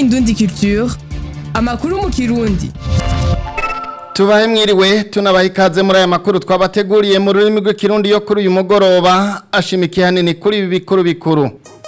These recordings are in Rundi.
Indundi Culture amakuru mu kirundi tubahe mwiriwe tunabaha ikaze muri aya makuru twabateguriye mu rurimi rw'ikirundi yo kuri uyu mugoroba ashimikiye hanini kuri ibi bikuru bikuru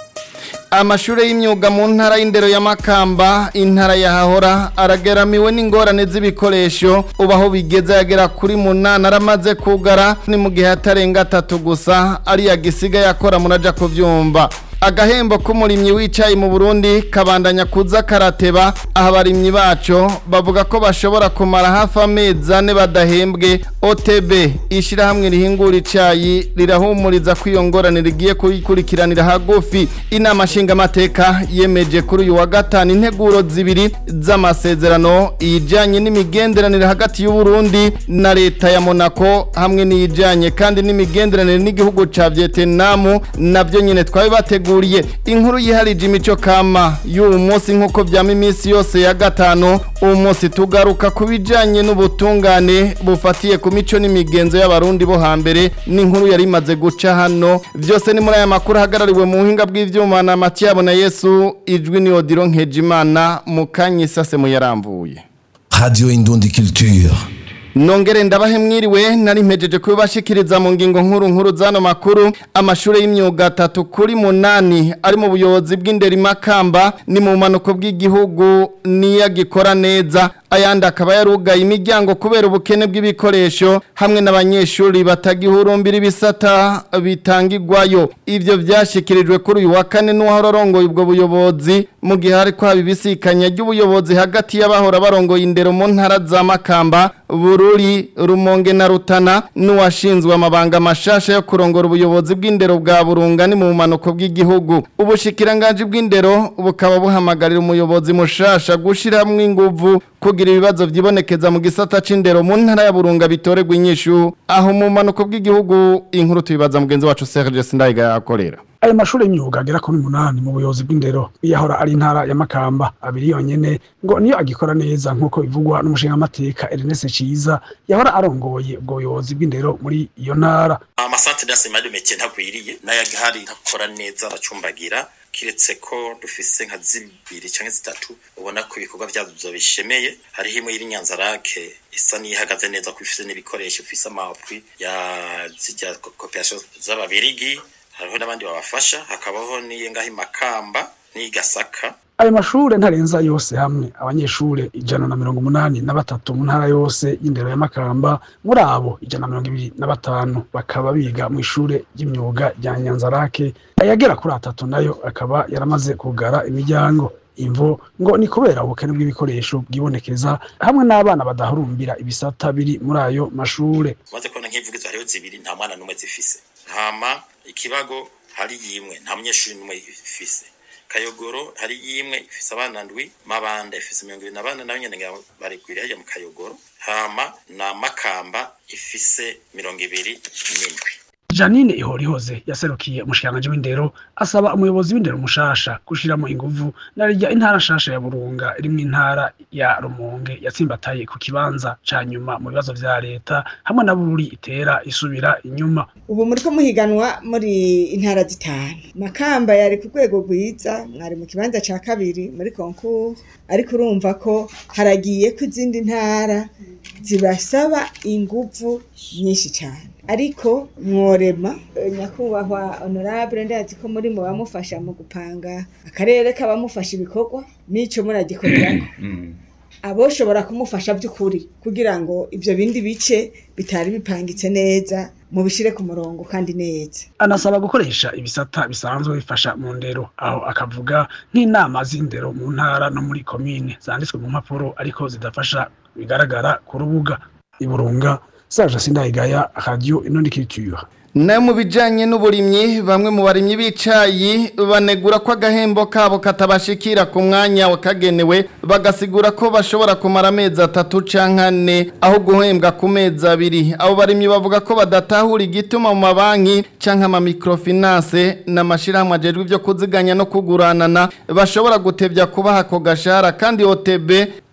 amashuri y'imyuga mu ntara y'indero ya Makamba intara ya Hahora arageramiwe n'ingorane z'ibikoresho ubaho bigeze yagera kuri munana aramaze kugara ni mu gihe atarenga atatu gusa ari yagisiga yakora muraja kuvyumva agahembo k'umurimyi wicaye mu Burundi kabandanya kuza karateba aho abarimyi baco bavuga ko bashobora kumara hafi amezi ane badahembwe OTB ishirahamwe rihingura icayi rirahumuriza ko iyo ngorane rigiye kuyikurikiranira hagufi inama nshingamateka yemeje kuri uyu wa gatanu integuro zibiri z'amasezerano iyijanye n'imigenderanire hagati y'u Burundi na leta ya Monaco hamwe n'iyijanye kandi n'imigenderanire n'igihugu ca Vietnam navyo nyene twabibategura bateguriye inkuru yiharije imico kama y'uwo munsi nk'uko byama iminsi yose ya gatanu uwo munsi tugaruka ku bijyanye n'ubutungane bufatiye ku mico n'imigenzo y'abarundi bo hambere n'inkuru yari imaze guca hano byose ni muri aya makuru ahagarariwe mu buhinga bw'ibyuma na matiyabo na yesu ijwi ni odiro nkejimana mu kanya isase muyarambuye Radio Indundi Culture. Nongere ndabahe mwiriwe nari mpejeje kubashikiriza mu ngingo nkuru nkuru zano makuru amashure y'imyuga atatu kuri munani ari mu buyobozi bw'inderi makamba ni mu manuko bw'igihugu niya gikora neza ayandi akaba yarugaye imiryango kubera ubukene bw'ibikoresho hamwe n'abanyeshuri batagihurumbira ibisata bitangirwayo ivyo vyashikirijwe kuri uyu wa kane n'uwahora arongoye ubwo buyobozi mu gihe hariko haba ibisikanya ry'ubuyobozi hagati y'abahora barongoye indero mu ntara za makamba bururi rumonge na rutana n'uwashinzwe amabanga mashasha yo kurongora ubuyobozi bw'indero bwa burunga ni mu manuko bw'igihugu ubushikiranganje bw'indero bukaba buhamagarira umuyobozi mushasha gushiramwo inguvu kugira ibibazo vyibonekeza mu gisata c'indero mu ntara ya burunga bitoregwa inyishu aho mu manuko bw'igihugu inkuru tubibaza mugenzi wacu Serge Sindayiga yakorera aya mashuri y'imyuga agera kuri umunani mu buyobozi bw'indero yahora ari intara ya Makamba abiri yonyene ngo niyo agikora neza nk'uko bivugwa n'umushingamateka Ernest Ciza yahora arongoye ubwo buyobozi bw'indero muri iyo ntara amasantere y'asema y'umeke ntagwiriye n'ayagahari ntakora neza aracumbagira kiretse ko dufise nka zibiri canke zitatu ubona ko ibikorwa vyazo bishemeye hariho imwe y'iri Nyanzarake isa n'ihagaze neza ko ifise n'ibikoresho ifise amapwi ya zirya coopération z'ababirigi hariho n'abandi babafasha hakabaho n'iyo ngaho imakamba n'igasaka ayo mashure ntarenza yose hamwe abanyeshure ijana na mirongo umunani na batatu mu ntara yose y'indero ya makamba muri abo ijana na mirongo ibiri na batanu bakaba biga mu ishure ry'imyuga rya nyanzarake ayagera kuri atatu nayo akaba yaramaze kugara imiryango imvo ngo ni kubera ubukene bw'ibikoresho bwibonekeza hamwe n'abana badahurumbira ibisata biri muri ayo mashure maze kubona nk'ivugizo hariho zibiri nta mwana n'umwe zifise hama ikibago hari yimwe nta munyeshuri n'umwe ifise kayogoro hari yimwe ifise abana ndwi mabanda ifise mirongo ibiri na bane nayo nyene barigwira hajya mu kayogoro hama na makamba ifise mirongo ibiri n'indwi Janine Ihorihoze yaserukiye umushikiranganje w'indero asaba umuyobozi w'indero mushasha gushiramo inguvu narirya intara shasha ya Burunga iri mu intara ya Rumonge yatsimbataye ku kibanza ca nyuma mu bibazo vya leta hamwe na Bururi itera isubira inyuma ubu muriko muhiganwa muri intara zitanu Makamba yari ku rwego rwiza mwari mu kibanza ca kabiri muri concours ariko urumva ko haragiye ko izindi ntara zibasaba inguvu nyinshi cyane ariko mworema nyakubahwa honorable ndazi ko muri mu bamufasha mu gupanga akarere k'abamufasha ibikorwa n'ico muragikorerako aboshobora kumufasha by'ukuri kugira ngo ibyo bindi bice bitari bipangitse neza mubishire ku murongo kandi neza anasaba gukoresha ibisata bisanzwe bifasha mu ndero aho akavuga nk'inama z'indero mu ntara no muri komine zanditswe mu mpapuro ariko zidafasha bigaragara ku rubuga iburunga Serge Sindayigaya Radio Inundi Culture nayo mu bijyanye n'uburimyi bamwe mu barimyi b'icayi banegura ko agahembo kabo katabashikira ku mwanya wakagenewe bagasigura ko bashobora kumara amezi atatu cyangwa ane aho guhembwa ku mezi abiri abo barimyi bavuga ko badatahura igituma mu mabanki cyangwa amamikorofinanse n'amashyirahamwe agejwe ibyo kuziganya no kuguranana bashobora gutebya kubaha ako gashahara kandi OTB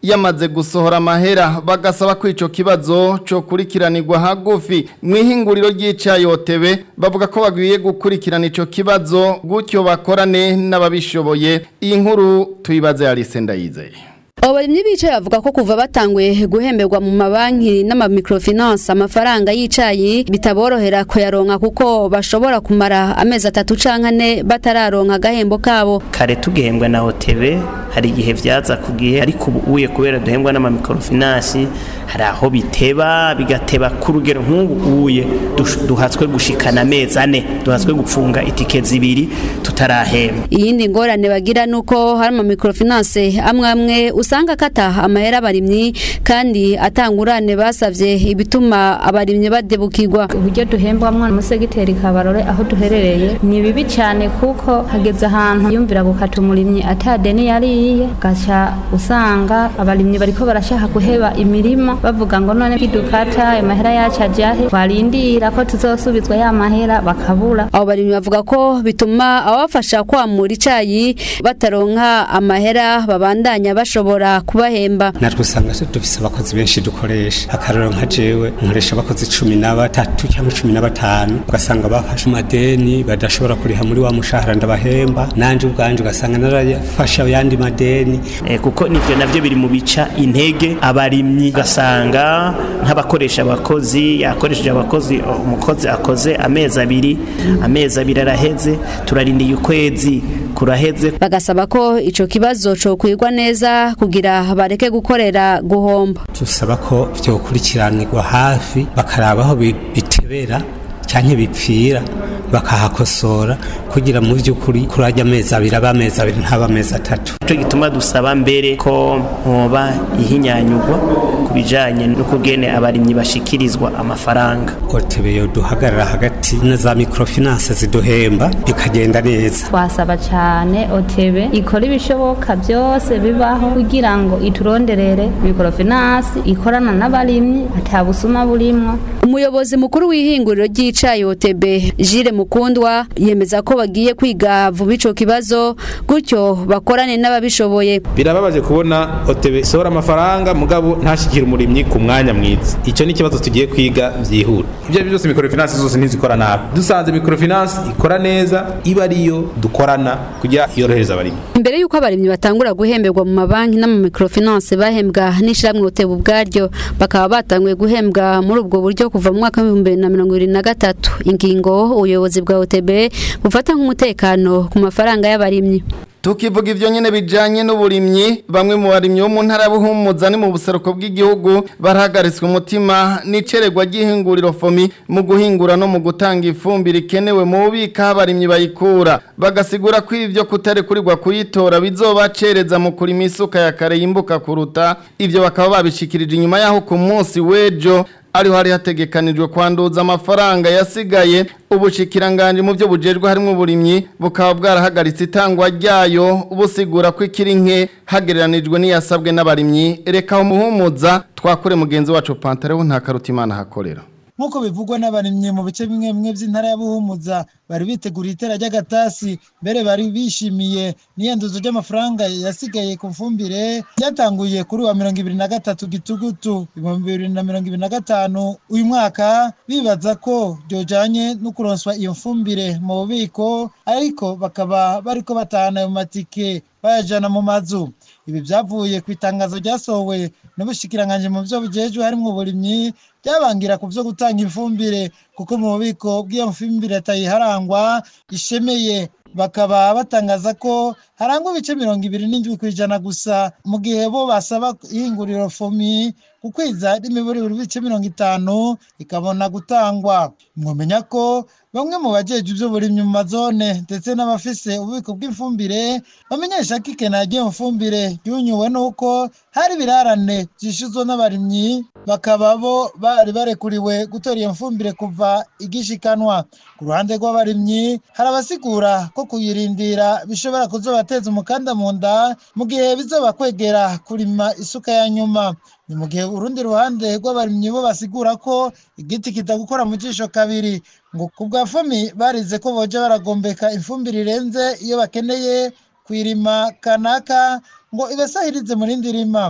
yamaze gusohora amahera bagasaba ko ico kibazo co kurikiranirwa hagufi mu ihinguriro ry'icayotebe bavuga ko bagwiye gukurikirana ico kibazo gutyo bakorane n'ababishoboye iyi nkuru tuyibaze Alice Ndayizeye Abarimyi bicaye bavuga ko kuva batanguye guhemberwa mu mabanki n'amamikrofinance amafaranga y'icayi bitaborohera kuyaronka kuko bashobora kumara amezi atatu canke ane batararonka agahembo kabo kare tugihembwa na OTB hari igihe vyaza ku gihe ariko ubu uye kubera duhembwa n'amamikrofinance hari aho biteba bigateba ku rugero nk'ubu uye dush- duhatswe gushikana amezi ane duhatswe gupfunga itike zibiri tutarahemba iyindi ngorane bagira nuko hari amamikrofinance amwe amwe usanga akata amahera abarimyi kandi atangurane basavye ibituma abarimyi badebukirwa uburyo duhembwamwo umusegiteri kabarore aho duherereye ni bibi cyane kuko hageze ahantu yumvira gukata umurimyi atadeni yariye gaca usanga abarimyi bariko barashaka guheba imirima bavuga ngo none bidukata ayo mahera yacu ajahe twarindira ko tuzosubizwa ya mahera bakabura abo barimyi bavuga ko bituma abafasha kwamura icayi bataronka amahera babandanya bashobora kubahemba natwe usanga dufise abakozi benshi dukoresha akarero nka jewe nkoresha abakozi cumi na batatu cyangwa cumi na batanu ugasanga bafashe amadeni badashobora kuriha muri wa mushahara ndabahemba nanje ubwanje ugasanga narafashe ayandi madeni Eh, kuko nivyo navyo biri mu bica intege abarimyi ugasanga nk'abakoresha abakozi yakoresheje abakozi umukozi akoze amezi abiri amezi abiri araheze turarindiye ukwezi kuraheze bagasaba ko ico kibazo cokwirwa neza kugira bareke gukorera guhomba tusaba ko vyokurikiranirwa hafi bakaraba aho bi- bitebera canke bipfira bakahakosora kugira mu vy'ukuri kuri ajya amezi abiri aba amezi abiri ntaba amezi atatu ico gituma dusaba mbere ko hoba ihinyanyurwa ku bijanye n'ukugene abarimyi bashikirizwa amafaranga otebe yo duhagarara hagati na za microfinance ziduhemba bikagenda neza twasaba cyane otebe ikora ibishoboka byose bibaho kugira ngo ituronderere mikorofinansi ikorana n'abarimyi atabusuma burimwo umuyobozi mukuru w'ihinguriro ry'icayi OTB Jire Mukundwa yemeza ko bagiye kwiga vuba ico kibazo gutyo bakorane n'ababishoboye birababaje kubona otebe isohora amafaranga mugabo ntashikira umurimyi ku mwanya mwiza icyo ni ikibazo tugiye kwiga byihuta ibyo ari byo byose microfinance zose ntizikora nabi dusanze microfinance ikora neza iba ariyo dukorana kugira yorohereza abarimyi imbere y'uko abarimyi batangura guhemberwa mu mabanki n'amamikrofinance bahembwa n'ishyirahamwe OTB ubwaryo bakaba batanguye guhembwa muri ubwo buryo kuva mu mwaka w'ibihumbi bibiri na mirongo irindwi na gatatu ingingo ubuyobozi bwa OTB bufata nk'umutekano ku mafaranga y'abarimyi Tukivuga ivyo nyene bijanye n'uburimyi bamwe mu barimyi bo mu ntara buhumuza ni mu buseruko bw'igihugu barahagaritswe umutima n'iceregwa ry'ihinguriro fomi mu guhingura no mu gutanga ifumbire ikenewe mu bubika aho abarimyi bayikura bagasigura ko ivyo kutarekurirwa kuyitora bizobacereza mu kurima isuka ya kare yimbuka kuruta ivyo bakaba babishikirije inyuma yaho ku munsi w'ejo ariho hari hategekanijwe kwanduza amafaranga yasigaye ubushikiranganje mu byo bujejwe harimo uburimyi bukaba bwarahagaritse itangwa ryayo busigura ko ikiri nke hagereranijwe n'iyasabwe n'abarimyi reka umuhumuza twakure mugenzi wacu Pantareho nta karutimana hakorera nk'uko bivugwa n'abarimyi mu bice bimwe bimwe by'intara ya Buhumuza bari biteguriye itera ry'agatasi mbere bari bishimiye n'iyanduzo ry'amafaranga yasigaye ku mfumbire ryatanguye kuri wa mirongo ibiri na gatatu gitugutu ibihumbi bibiri na mirongo ibiri na gatanu uyu mwaka bibaza ko ryojanye no kuronswa iyo mfumbire mu bubiko ariko bakaba bariko batahana ayo matike bayajana mu mazu ibi byavuye ku itangazo ryasohowe n'ubushikiranganje mu byo bujejwe harimo uburimyi byabangira ku byo gutanga ifumbire kuko mu bubiko bw'iyo mfumbire atayiharangwa ishemeye bakaba batangaza ko harangwa ibice mirongo ibiri n'indwi ku ijana gusa mu gihe bo basaba ihinguriro fomi ku kwiza n'imiburi buri bice mirongo itanu ikabona gutangwa mwamenya ko bamwe mu bajeje iby'uburimyi mu mazone ndetse n'abafise ububiko bw'ifumbire bamenyesha ko ikena ry'iyo mfumbire ryunyuwe n'uko hari ibirarane byishyuzwa n'abarimyi bakaba bo bari barekuriwe gutora iyo mfumbire kuva igishikanwa ku ruhande rw'abarimyi hari abasigura ko kuyirindira bishobora kuzobateza umukanda mu nda mu gihe bizoba kwegera kurima isuka ya nyuma ni mu gihe urundi ruhande rw'abarimyi bo basigura ko igiti kitagukora mu jisho kabiri ngo ku bwa fomi barize ko boja baragombeka ifumbire irenze iyo bakeneye kwirima kanaka ngo ibasahirize mu rindi rima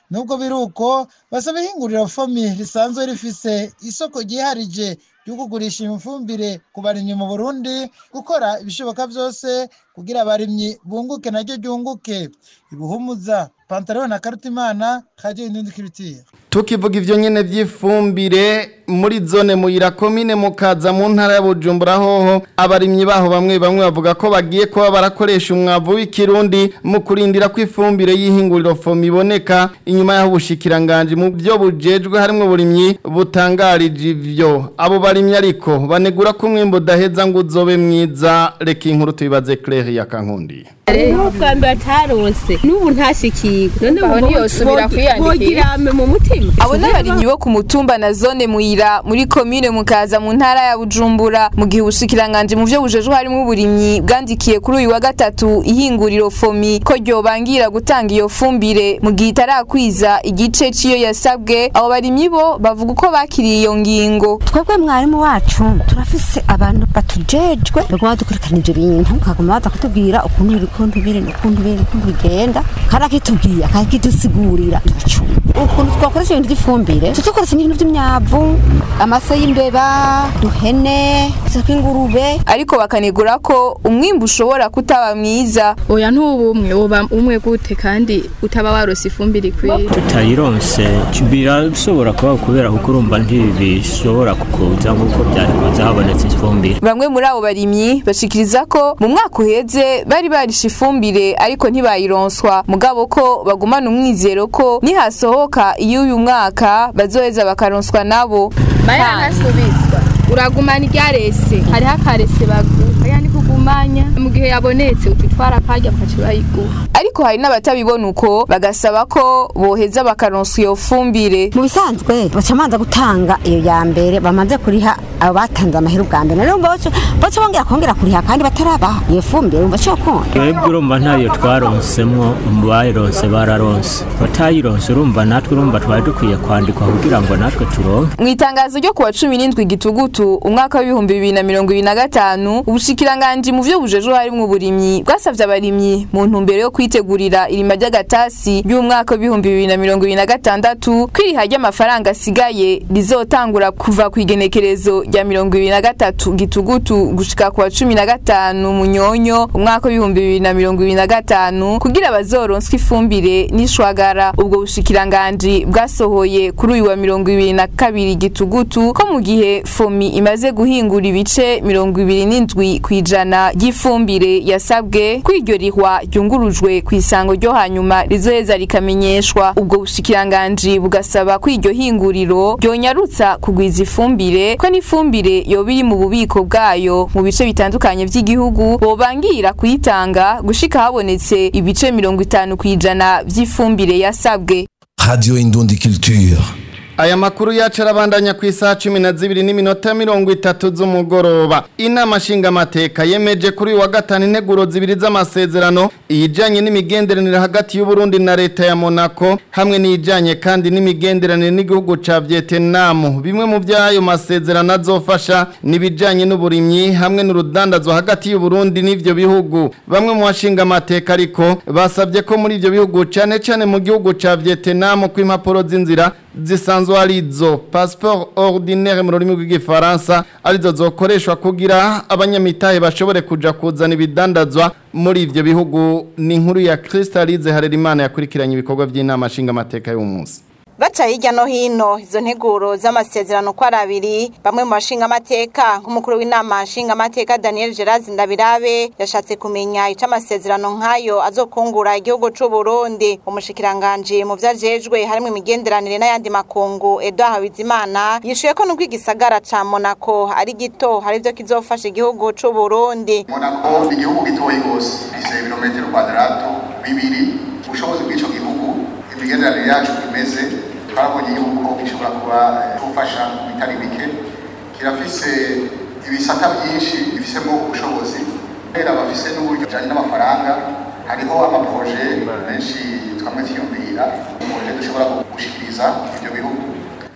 nubwo biri uko basaba ihinguriro fomi risanzwe rifise isoko ryiharije ryo kugurisha ifumbire ku barimyi mu burundi gukora ibishoboka byose kugira abarimyi bunguke naryo ryunguke ibuhumuza pantaro na karutimana radio indundi kirutire tukivuga ivyo nyene vy'ifumbire muri zone muyira komine mukaza mu ntara ya Bujumbura hoho abarimyi baho bamwe bamwe bavuga ko bagiye kuba barakoresha umwavu w'ikirundi mu kurindira ko ifumbire y'ihinguriro fomi iboneka inyuma y'aho ubushikiranganje mu byo bujejwe harimwo burimyi butangarije ivyo abo barimyi ariko banegura ko umwimbo udaheza ngo uzobe mwiza reka inkuru tubibaze Claire ya Kankundi bwa mbere atarose n'ubu ntashikirwe none Aho ntiyosubira kwiyandikira. bogirame mu mutima abo ni abarimyi bo ku mutumba na zone muyira muri komine mukaza mu ntara ya bujumbura mu gihe ubushikiranganje mu vyo bujejwe harimo uburimyi bwandikiye kuri uyu wa gatatu ihinguriro fomi ko ryobangira gutanga iyo fumbire mu gihe itarakwiza igice c'iyo yasabwe abo barimyi bo bavuga uko bakiriye iyo ngingo twebwe mwarimu wacu turafise abantu batujejwe baguma badukurikirana ivyo bintu bakaguma baza kutubwira ukuntu biri ukuntu biri ukuntu biri ukuntu bigenda karakitubwiye akakidusigurira turacumva ukuntu twakoresha ibintu vy'ifumbire tudukoresha n'ibintu vy'imyavu amase y'imbeba duhene ingurube ariko bakanegura ko umwimbu ushobora kutaba mwiza oya ntubu umwe woba umwe gute kandi utaba warose ifumbire ikwiye tutayironse birashobora kuba kubera kuko urumva ntibishobora kukuza nk'uko byari kuza habonetse ifumbire bamwe muri abo barimyi bashikiriza ko mu mwaka uheze bari barishe ifumbire ariko ntibayironswa mugabo ko bagumana umwizero ko nihasohoka iyo uyu mwaka bazoheza bakaronswa nabo bayanasubizwa uragumana iryarese hariho akarese baguha yani kugumanya mu gihe yabonetse utitwara akarya bakaca bayiguha ariko hari n'abatabibona uko bagasaba ko boheza bakaronswa iyo fumbire mu bisanzwe baca manza gutanga iyo ya mbere bamaze kuriha abo batanze amahera ubwa mbere rero baca baca bongera kongera kuriha kandi batarabaha iyo fumbire umva cyo konda twebwe urumva ntayo twaronsemwo mu bayironse bararonse batayironse urumva natwe urumva twari dukwiye kwandikwa kugira ngo natwe turonke mu itangazo ryo kuwa cumi n'indwi gitugutu umwaka w'ibihumbi bibiri na mirongo ibiri na gatanu ubushikiranganji mu vyo bujejwe harimwo uburimyi bwasavye abarimyi mu ntumbero yo kwitegurira irima ry'agatasi ry'umwaka w'ibihumbi bibiri na mirongo ibiri na gatandatu ko iriha ry'amafaranga asigaye rizotangura kuva ku igenekerezo rya mirongo ibiri na gatatu gitugutu gushika kuwa cumi na gatanu munyonyo umwaka w'ibihumbi bibiri na mirongo ibiri na gatanu kugira bazoronswe ifumbire n'ishwagara ubwo bushikiranganji bwasohoye kuri uyu wa mirongo ibiri na kabiri gitugutu ko mu gihe fomi imaze guhingura ibice mirongo ibiri n'indwi ku ijana ry'ifumbire yasabwe ko iryo rihwa ryungurujwe ku isango ryo hanyuma rizoheza rikamenyeshwa ubwo bushikiranganji bugasaba ko iryo hinguriro ryonyarutsa kugwiza ifumbire ko n'ifumbire yoba iri mu bubiko bwayo mu bice bitandukanye by'igihugu bobangira kuyitanga gushika habonetse ibice mirongo itanu ku ijana by'ifumbire yasabwe Radio Indundi Culture. Aya makuru yacu arabandanya ku isaha cumi na zibiri n'iminota mirongo itatu z'umugoroba inama nshingamateka yemeje kuri uyu wa gatanu integuro zibiri z'amasezerano iyijyanye n'imigenderanire hagati y'uburundi na leta ya monaco hamwe n'iyijyanye kandi n'imigenderanire n'igihugu cya vietnam bimwe mu by'ayo masezerano azofasha n'ibijyanye n'uburimyi hamwe n'urudandazwa hagati y'uburundi n'ibyo bihugu bamwe mu bashingamateka ariko basabye ko muri ibyo bihugu cyane cyane mu gihugu cya vietnam ko impapuro z'inzira zisanzwe arizo passport ordinaire mu rurimi rw'igifaransa arizo zokoreshwa kugira abanyamitahe bashobore kuja kuzana ibidandazwa muri ivyo bihugu ni inkuru ya Crystalize Harerimana yakurikiranye ibikorwa by'inama nshingamateka y'umunsi baca hirya no hino izo nteguro z'amasezerano uko ari abiri bamwe mu bashingamateka nk'umukuru w'inama nshingamateka daniel gerard ndabirabe yashatse kumenya icyo amasezerano nk'ayo azokungura igihugu cy'u burundi umushikiranganji mu byo ajejwe harimo imigenderanire n'ayandi makungu edouard habizimana yishuye ko nubwo igisagara ca monaco ari gito hari ibyo kizofasha igihugu cy'u burundi monaco ni igihugu gitoyi rwose gifite ibirometero kwadarato bibiri ubushobozi bw'icyo gihugu imigenderanire yacu imeze twabonye yuko gishobora kuba gufasha bitari bike kirafise ibisata byinshi bifisemo ubushobozi kubera bafise n'uburyo bujyanye n'amafaranga hariho amaproje menshi twamwe twiyumvira proje dushobora gushikiriza ibyo bihugu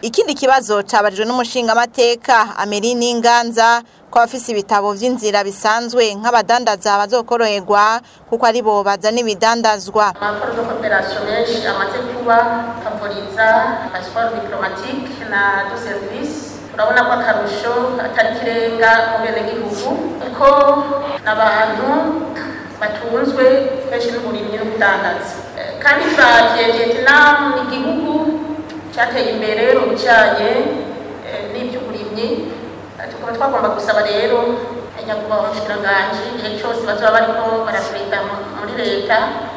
ikindi kibazo cabarijwe n'umushingamateka Ameline Inganza ko abafise ibitabo vy'inzira bisanzwe nk'abadandaza bazokoroherwa kuko ari bo bazana ibidandazwa amakuru de coopération menshi amaze kuba favoriza passeport diplomatique na de service urabona ko akarusho atari kirenga mu benegihugu kuko n'abantu batunzwe kenshi n'uburimyi n'ubudandazi Eh, kandi turavye vietnam ni igihugu cateye imbere mu bijanye eh, n'ivy'uburimyi Eh, tukaba twagomba gusaba rero nyakubahwa umushikiranganji igihe cose bazoba bariko barapreta mu- muri leta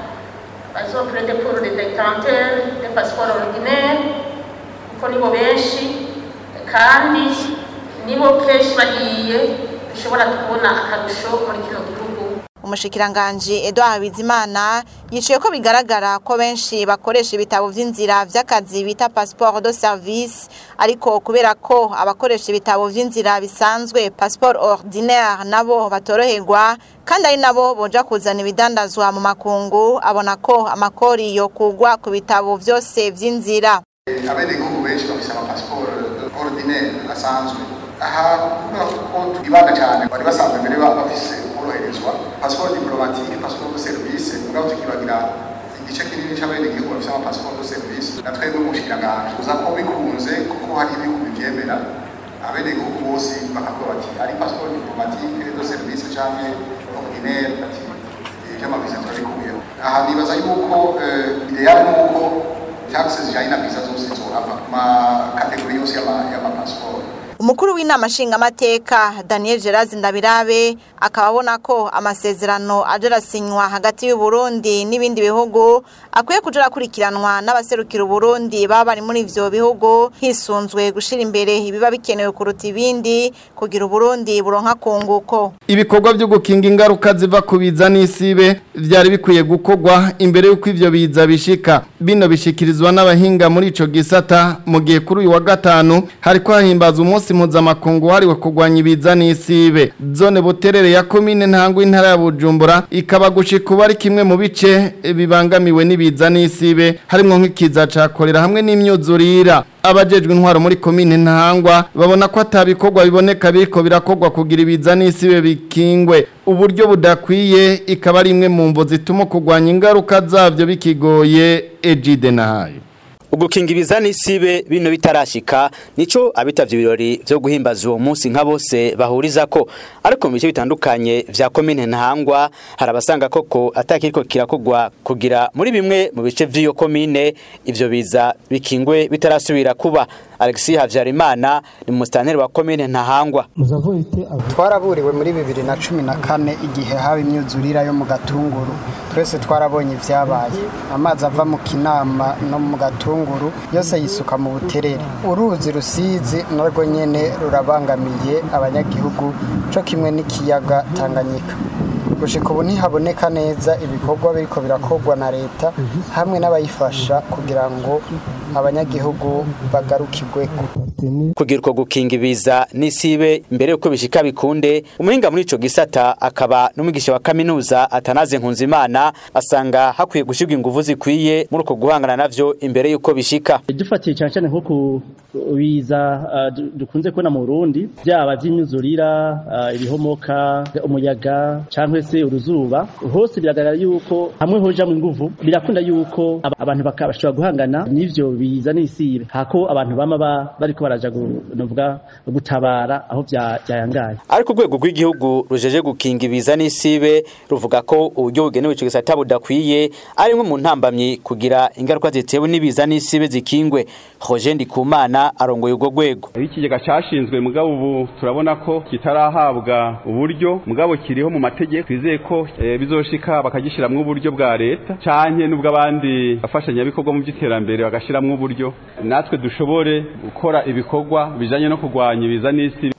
bazoprete pour les détenteurs de passeport ordinaire kuko nibo benshi kandi nibo kenshi bagiye dushobora kubona akarusho muri kino gihugu umushikiranganji Edouard Bizimana yiciye ko bigaragara ko benshi bakoresha ibitabo vy'inzira vy'akazi bita passeport de service ariko kubera ko abakoresha ibitabo vy'inzira bisanzwe passeport ordinaire nabo batoroherwa kandi ari nabo boja kuzana ibidandazwa mu makungu abona ko amakori yo kugwa ku bitabo vyose vy'inzira abenegihugu benshi bafise amapasiporo ordinaire asanzwe aha kuvuga ko twibanda cyane bari basanzwe mbere ba- bafise koroherezwa pasiporo diplomatike pasiporo de service mugabo tukibagira igice kinini c'abenegihugu bafise amapasiporo de service na twebwe mu bushikiranganji tuza ko bikunze kuko hari ibihugu bivyemera abenegihugu bose bakavuga bati ari pasiporo diplomatike de service canke ordinaire ati ivy'amaviza turabikuyeho aha nibaza yuko eh, ideal nuko taxes zijanye na visa zose zohava ma kategori yose y'ama- y'amapasiporo umukuru w'inama nshingamateka daniel gerard ndabirabe akaba abona ko amasezerano aje arasinywa hagati y'uburundi n'ibindi bihugu akwiye kuja arakurikiranwa n'abaserukira uburundi baba bari muri ivyo bihugu hisunzwe gushira imbere ibiba bikenewe kuruta ibindi kugira uburundi buronka kunguko ibikorwa byo gukinga ingaruka ziva ku biza n'isibe byari bikwiye gukorwa imbere y'uko ivyo biza bishika bino bishikirizwa n'abahinga muri ico gisata mu gihe kuri uyu wa gatanu hariko hahimbaza umunsi mpuzamakungu wahariwe kurwanya ibiza n'isibe zone buterere ya komine ntango intara ya bujumbura ikaba gushika ubu ari kimwe mu bice bibangamiwe n'ibiza n'isibe harimwo nk'ikiza ca korera hamwe n'imyuzurira abajejwe intwaro muri komine ntangwa babona ko atabikorwa biboneka biriko birakorwa kugira ibiza n'isibe bikingwe uburyo budakwiye ikaba ari imwe mu mvo zituma kurwanya ingaruka zavyo bikigoye ejide nahayo ugukinga ibiza n'isibe bino bitarashika nico abitavye ibirori vyo guhimbaza uwo munsi nka bose bahuriza ko ariko mu bice bitandukanye vya komine ntahangwa hari abasanga koko atakiriko kirakogwa kugira muri bimwe mu bice vy'iyo komine ivyo biza bikingwe bitarasubira kuba Alexis Havyarimana ni musitanteri wa komine ntahangwa twaraburiwe muri bibiri na cumi na kane igihe haba imyuzurira yo mu gatunguru twese twarabonye ibyabaye amazi ava mu kinama no mu gatunguru yose yisuka mu buterere uruzi rusizi narwo nyene rurabangamiye abanyagihugu co kimwe n'ikiyaga tanganyika gushika ubu ntihaboneka neza ibikorwa biriko birakorwa na leta hamwe n'abayifasha kugira ngo abanyagihugu bagarukirweko kugira uko gukinga ibiza n'isibe imbere yuko bishika bikunde umuhinga muri ico gisata akaba n'umwigisha wa kaminuza atanaze nkunzimana asanga hakwiye gushirwa inguvu zikwiye muri uko guhangana navyo imbere yuko bishika dufatiye cyane cyane nko ku biza uh, du- dukunze kubona mu Burundi byaba by'imyuzurira uh, ibihomoka umuyaga cyangwa se uruzuba hose biragaragara yuko hamwe hoja mu nguvu birakunda yuko aba- abantu baka- bashobora guhangana n'ivyo biza n'isibe hako abantu bama ba- bariko baraja gu- novuga gutabara aho bya- byayangaye ariko urwego rw'igihugu rujeje gukinga ibiza n'isibe ruvuga ko uburyo bugenewe ico gisata budakwiye ari imwe mu ntambamyi kugira ingaruka zitewe n'ibiza n'isibe zikingwe Roger Ndikumana arongoye urwo rwego ikigega cyashinzwe mugabo ubu turabona ko kitarahabwa uburyo mugabo kiriho mu mategeko twizeye ko eh, bizoshika bakagishiramwo uburyo bwa leta canke n'ubw'abandi bafashanyabikorwa mu by'iterambere bagashiramwo uburyo natwe dushobore gukora ibikorwa bijanye no kurwanya ibiza n'isi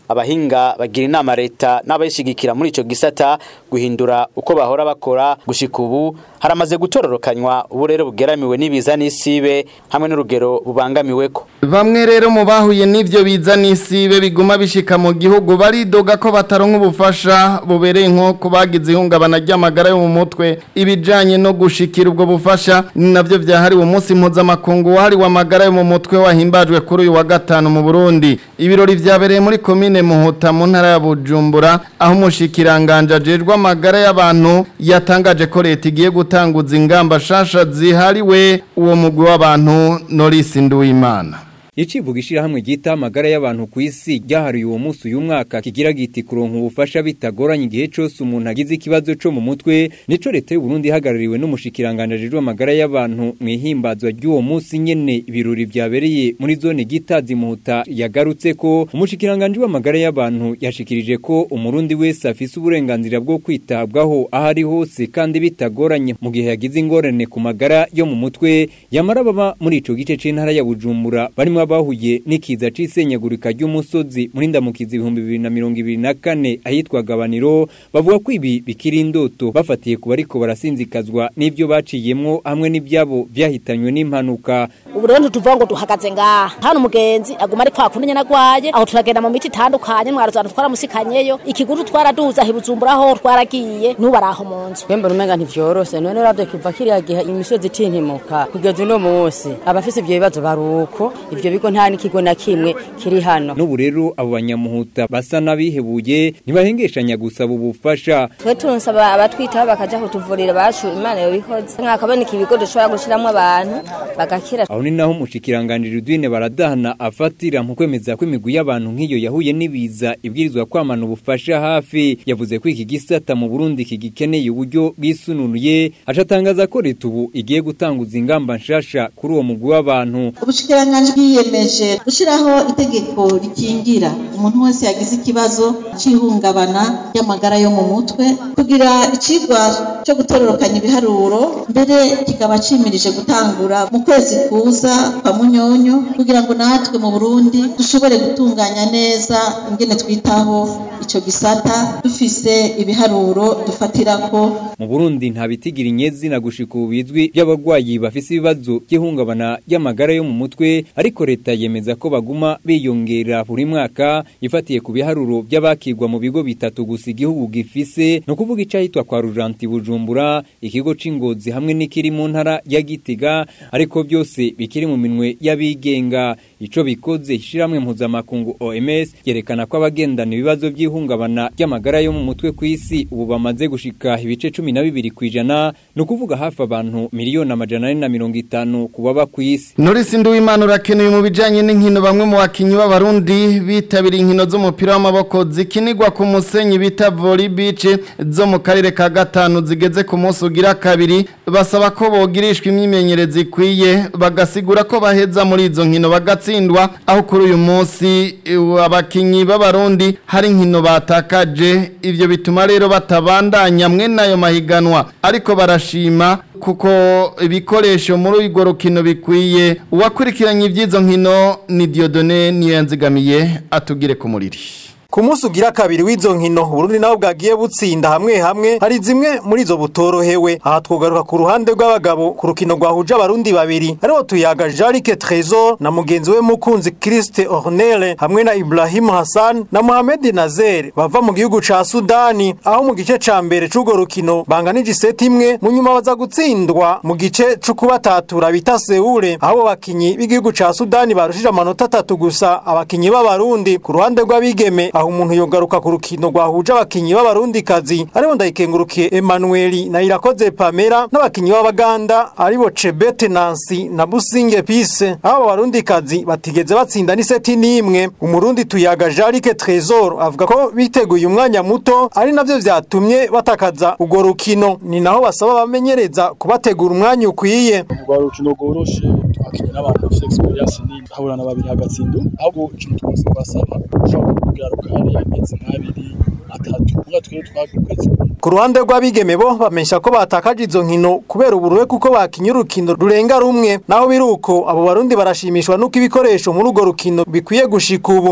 abahinga bagira inama leta n'abayishigikira muri ico gisata guhindura uko bahora bakora gushika ubu haramaze gutororokanywa ubu rero bugeramiwe n'ibiza n'isibe hamwe n'urugero bubangamiweko Bamwe rero mu bahuye n'ivyo biza n'isibe biguma bishika mu gihugu baridoga ko bataronka ubufasha bubereye nko kubagize ihungabana ry'amagara yo mu mutwe ibijanye no gushikira ubwo bufasha ni navyo vyahariwe umunsi mpuzamakungu wahariwe amagara yo mu mutwe wahimbajwe kuri uyu wa gatanu mu Burundi ibirori vyabereye muri komine Muhuta mu ntara ya Bujumbura aho umushikiranganje ajejwe amagara y'abantu yatangaje ko leta igiye gutanguza ingamba shasha zihariwe uwo mugwi w'abantu Norris Nduwimana Icivuga ishirahamwe ryita amagara y'abantu ku isi ryahariye uwo munsi uyu mwaka kigira giti kuronka ubufasha bitagoranye igihe cyose umuntu agize ikibazo cyo mu mutwe nico leta y'u Burundi ihagarariwe n'umushikiranganje ajejwe amagara y'abantu mu ihimbazwa ry'uwo munsi nyene ibirori vyabereye muri zone gitazi muhuta yagarutse ko umushikiranganje w'amagara y'abantu yashikirije ko umurundi wese afise uburenganzira bwo kwitabwaho aho ari hose kandi bitagoranye mu gihe yagize ingorane ku magara yo mu mutwe yamara baba muri ico gice c'intara ya Bujumbura barimo abahuye n'ikiza c'isenyagurika ry'umusozi muri ndamukizi ibihumbi bibiri na mirongo ibiri na kane ahitwa gabaniro bavuga ko ibi bikiri indoto bafatiye ku bariko barasinzikazwa n'ivyo baciyemwo hamwe n'ivyabo vyahitanywe n'impanuka ubu rero ntituvuga ngo duhagaze ngaha hano umugenzi aguma ari kwa kundi nyene agwaye aho turagenda mu miti itandukanye mwaruzana twaramusikanyeyo ikigutu twaraduza hibuzumbura aho twaragiye n'ubu ari aho mu nzu Kwemba umenga ntivyoroshe none uravye kuva kiriya gihe imisozi itintimuka kugeza uno munsi abafise ivyo bibazo baruko ivyo bigo nta n'ikigo na kimwe kiri hano n'ubu rero abo banyamuhuta basa n'abihebuye ntibahengeshanya gusaba ubufasha twe tunsaba abatwitaho bakaja kutuvurira bacu imana yobikoze nkakaboneka ibigo dushobora gushiramwo abantu bagakira aho ni naho umushikiranganje Rudwine baradahana afatira mu kwemeza ko imigwi y'abantu nk'iyo yahuye n'ibiza ibwirizwa kwamana ubufasha hafi yavuze ko iki gisata mu Burundi kigikeneye uburyo bwisununuye acatangaza ko leta ubu igiye gutanguza ingamba nshasha kuri uwo mugwi w'abantu ubushikiranganji bwiyemeje gushyiraho itegeko rikingira umuntu wese yagize ikibazo cy'ihungabana ry'amagara yo mu mutwe kugira icigwa cyo gutororokanya ibiharuro mbere kikaba cimirije gutangura mu kwezi kuza kwa munyonyo kugira ngo natwe mu burundi dushobore gutunganya neza ingene twitaho ico gisata dufise ibiharuro dufatirako mu Burundi nta bitigira inyezi na gushika ubu bizwi by'abagwayi bafise ibibazo by'ihungabana ry'amagara yo mu mutwe ariko leta yemeza ko baguma biyongera buri mwaka ifatiye ku biharuro by'abakigwa mu bigo bitatu gusa igihugu gifise no kuvuga icahitwa kwa Rujanti Bujumbura ikigo c'ingozi hamwe n'ikiri mu ntara ya Gitega ariko byose bikiri mu minwe y'abigenga ico bikoze ishiramwe mpuzamakungu OMS yerekana ko abagendana ibibazo by'ihungabana ry'amagara yo mu mutwe ku isi ubu bamaze gushika ibice cumi na bibiri kwijana ni ukuvuga hafi abantu miliyoni amajana ane na mirongo itanu ku baba ku isi Norisi Nduwimana urakenewe mu bijanye n'inkino bamwe mu bakinyi b'abarundi bitabiriye inkino z'umupira w'amaboko zikinirwa ku musenyi bita volley beach zo mu karere ka gatanu zigeze ku munsi ugira kabiri basaba ko bogirishwa imyimenyerezo ikwiye bagasigura ko baheza muri izo nkino bagatsindwa aho kuri uyu munsi eh, abakinyi b'abarundi hari inkino batakaje ivyo bituma rero batabandanya mwe nayo mahiganwa ariko barashima kuko ibikoresho muri urwo rukino bikwiye uwakurikiranye iby'izo nkino ni Dieudonné niyo yanzigamiye atugire ku muriri Ku munsi ugira kabiri w'izo nkino Burundi naho bwagiye butsinda hamwe hamwe hari zimwe muri zo butorohewe aha twogaruka ku ruhande rw'abagabo ku rukino rwahuje abarundi babiri ariho tuyaga Jarike Trésor na mugenzi we mukunzi Christe Ornelle hamwe na Ibrahim Hassan na Mohamed Nazer bava mu gihugu ca Sudani aho mu gice ca mbere c'urwo rukino banganije iseti imwe mu nyuma baza gutsindwa mu gice c'ukubatatura bita Seule aho bakinyi b'igihugu ca Sudani barushije amanota atatu gusa abakinyi b'abarundi ku ruhande rw'abigeme aho umuntu yogaruka ku rukino rwahuje abakinyi b'abarundi kazi aribo ndayikengurukiye Emmanuel na Irakoze Pamela n'abakinyi b'abaganda aribo Chebete Nancy na Businge Peace aho abarundi kazi batigeze batsinda n'iseti n'imwe umurundi tuyaga Jarike Trésor avuga ko biteguye umwanya muto ari navyo vyatumye batakaza urwo rukino ni naho basaba bamenyereza kubategura umwanya ukwiye rwa rukino rworoshe twakinye n'abantu bafite experience nini hahurana babiri hagatsindu ahubwo ikintu twose twasaba ushobora kugaruka hari amezi nk'abiri atatu kuba twe twakwezi ku ruhande rw'abigeme bo bamenyesha ko batakaje izo nkino kubera uburuhe kuko bakinye urukino rurenga rumwe naho biri uko abo barundi barashimishwa n'uko ibikoresho muri urwo rukino bikwiye gushika ubu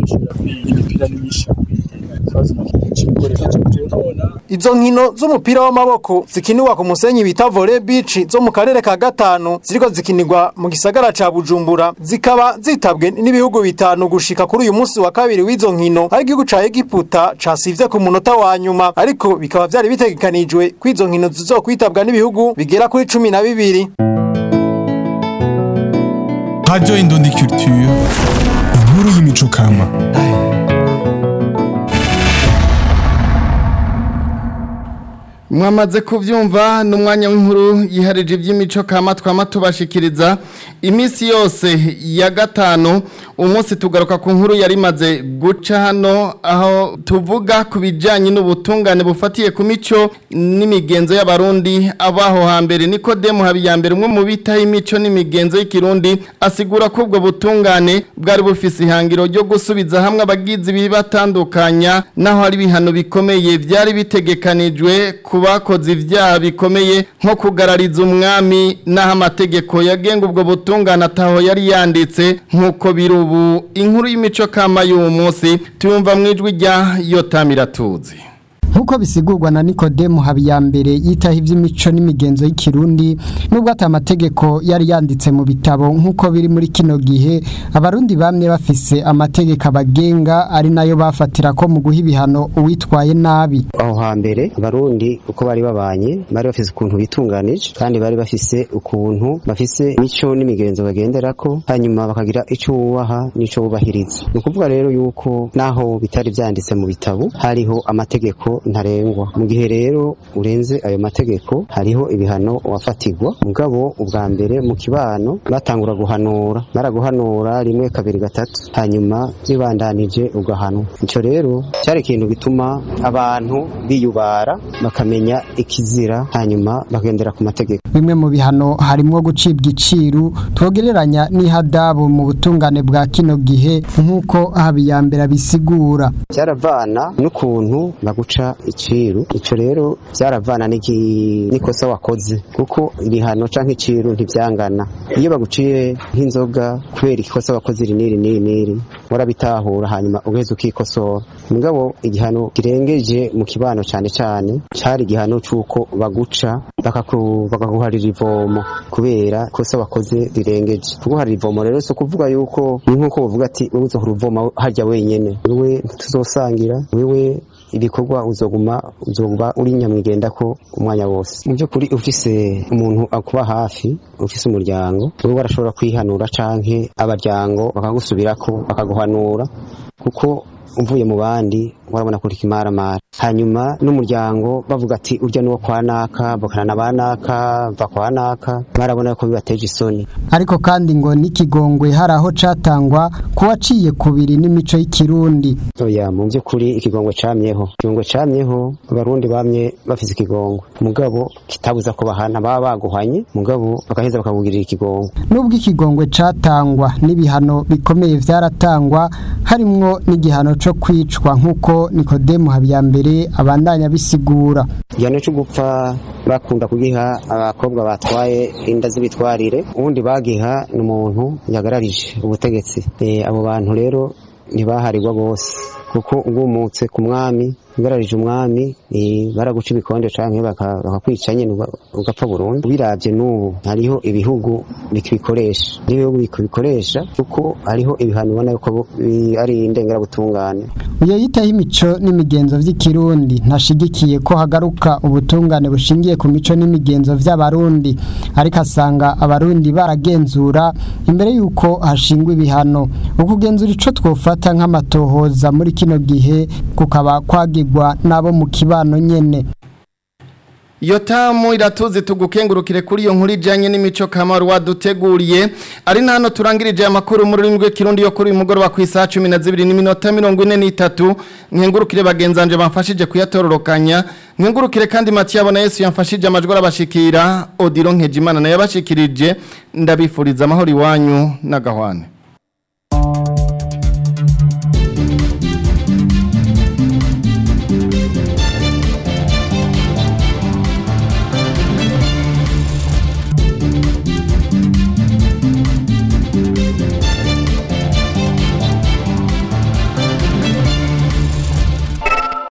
gushobora kuri imipira n'imyinshi ikibazo cy'ibikoresho cyo nabona Izo nkino z'umupira w'amaboko zikinirwa ku musenyi bita volley beach zo mu karere ka gatanu ziriko zikinirwa mu gisagara ca Bujumbura zikaba zitabwe n'ibihugu bitanu gushika kuri uyu munsi wa kabiri w'izo nkino aho igihugu ca Egiputa casivye ku munota wa nyuma ariko bikaba vyari bitegekanijwe ko izo nkino zizokwitabwa n'ibihugu bigera kuri cumi na bibiri Radio Indundi Culture. Inkuru y'imico kama. mwamaze kubyumva ni umwanya w'inkuru yiharije iby'imico kama twama tubashikiriza iminsi yose ya gatanu umunsi tugaruka ku nkuru yari imaze guca hano aho tuvuga ku bijyanye n'ubutungane bufatiye ku mico n'imigenzo y'abarundi abaho hambere niko demu habiyambere umwe mu bitaho imico n'imigenzo y'ikirundi asigura ko ubwo butungane bwari bufise ihangiro ryo gusubiza hamwe abagizi bibatandukanya naho hari ibihano bikomeye byari bitegekanijwe ku bakoze ibyaha bikomeye nko kugarariza umwami n'aho amategeko yagenga ubwo butungane ataho yari yanditse nk'uko biri ubu inkuru y'imico kama y'uwo munsi tuyumva mu ijwi rya yotamiratuzi Nkuko bisigurwa na Nikodemu Habiyambere yitaho iby'imico n'imigenzo y'ikirundi nubwo ata amategeko yari yanditse mu bitabo nkuko biri muri kino gihe abarundi bamwe bafise amategeko abagenga ari nayo bafatira ko mu guha ibihano uwitwaye nabi aho hambere abarundi uko bari babanye bari bafise ukuntu bitunganije kandi bari bafise ukuntu bafise imico n'imigenzo bagenderako hanyuma bakagira ico wubaha n'ico wubahiriza ni ukuvuga rero yuko naho bitari vyanditse mu bitabo hariho amategeko ntarengwa mu gihe rero urenze ayo mategeko hariho ibihano wafatirwa mugabo ubwa mbere mu kibano batangura guhanura baraguhanura rimwe kabiri gatatu hanyuma bibandanije ugahanwa ico rero cyari ikintu gituma abantu biyubara bakamenya ikizira hanyuma bagendera ku mategeko bimwe mu bihano harimo gucibwa iciru twogereranya n'ihadabu mu butungane bwa kino gihe nk'uko Habiyambere abisigura byaravana n'ukuntu baguca iciru ico rero byaravana n'ikosa wakoze kuko ibihano canke iciru ntivyangana iyo baguciye nk'inzoga kubera ikosa wakoze iri n'iri n'iri n'iri warabitahura hanyuma ugaheza ukikosora mugabo igihano kirengeje mu kibano cane cane cari igihano c'uko baguca bakaguharira ivomo kubera ikosa wakoze rirengeje kuguharira ivomo rero si ukuvuga yuko ni nk'uko bavuga ati wowe uzohora uvoma harya wenyene wewe ntituzosangira wewe ibikorwa uzoguma uzoba uri nyamwigenda ko umwanya wose mu by'ukuri ufise umuntu akuba hafi ufise umuryango wowe warashobora kwihanura canke abaryango bakagusubirako bakaguhanura kuko uvuye mu bandi warabona kuri kimaramara hanyuma n'umuryango bavuga ati urya nuwo kwa naka bakana na banaka va kwa naka barabona ko bibateje isoni ariko kandi ngo n'ikigongwe hari aho catangwa kuwaciye kubiri n'imico y'ikirundi oya mu by'ukuri ikigongwe camyeho ikigongwe camyeho abarundi bamye bafise ikigongwe mugabo kitabuza ko bahana baba baguhanye mugabo bagaheza bakakugirira ikigongwe nubwo ikigongwe catangwa n'ibihano bikomeye vyaratangwa harimwo n'igihano co kwicwa nk'uko Nikodemu Habiyambere abandanya bisigura igihano cyo gupfa bakunda kugiha abakobwa batwaye inda z'ibitwarire ubundi bagiha n'umuntu yagararije ubutegetsi e, abo bantu rero ntibaharirwa bose kuko ugumutse ku mwami ugararije umwami baraguca ibikonde canke bakakwica nyene ugapfa burundu biravye n'ubu hariho ibihugu bikibikoresha n'ibihugu bikibikoresha kuko hariho ibihano ubona yuko ari indengerabutungane uyo yitaho imico n'imigenzo vy'ikirundi ntashigikiye ko hagaruka ubutungane bushingiye ku mico n'imigenzo vy'abarundi ariko asanga abarundi baragenzura imbere yuko hashingwa ibihano ukugenzura ico twofata nk'amatohoza muri kino gihe kukaba kwagirwa nabo mu kibano nyene iyo tamu iratuzi tugukengurukire kuri iyo nkuru ijyanye n'imico kamaro waduteguriye ari na hano turangirije amakuru muri rurimi rw'ikirundi yo kuri uyu mugoroba ku isaha cumi na zibiri n'iminota mirongo ine n'itatu nkengurukire bagenzanje bamfashije kuyatororokanya nkengurukire kandi matiyabona yesu yamfashije amajwi arabashikira odiro nkejimana nayo yabashikirije ndabifuriza amahoro iwanyu n'agahwane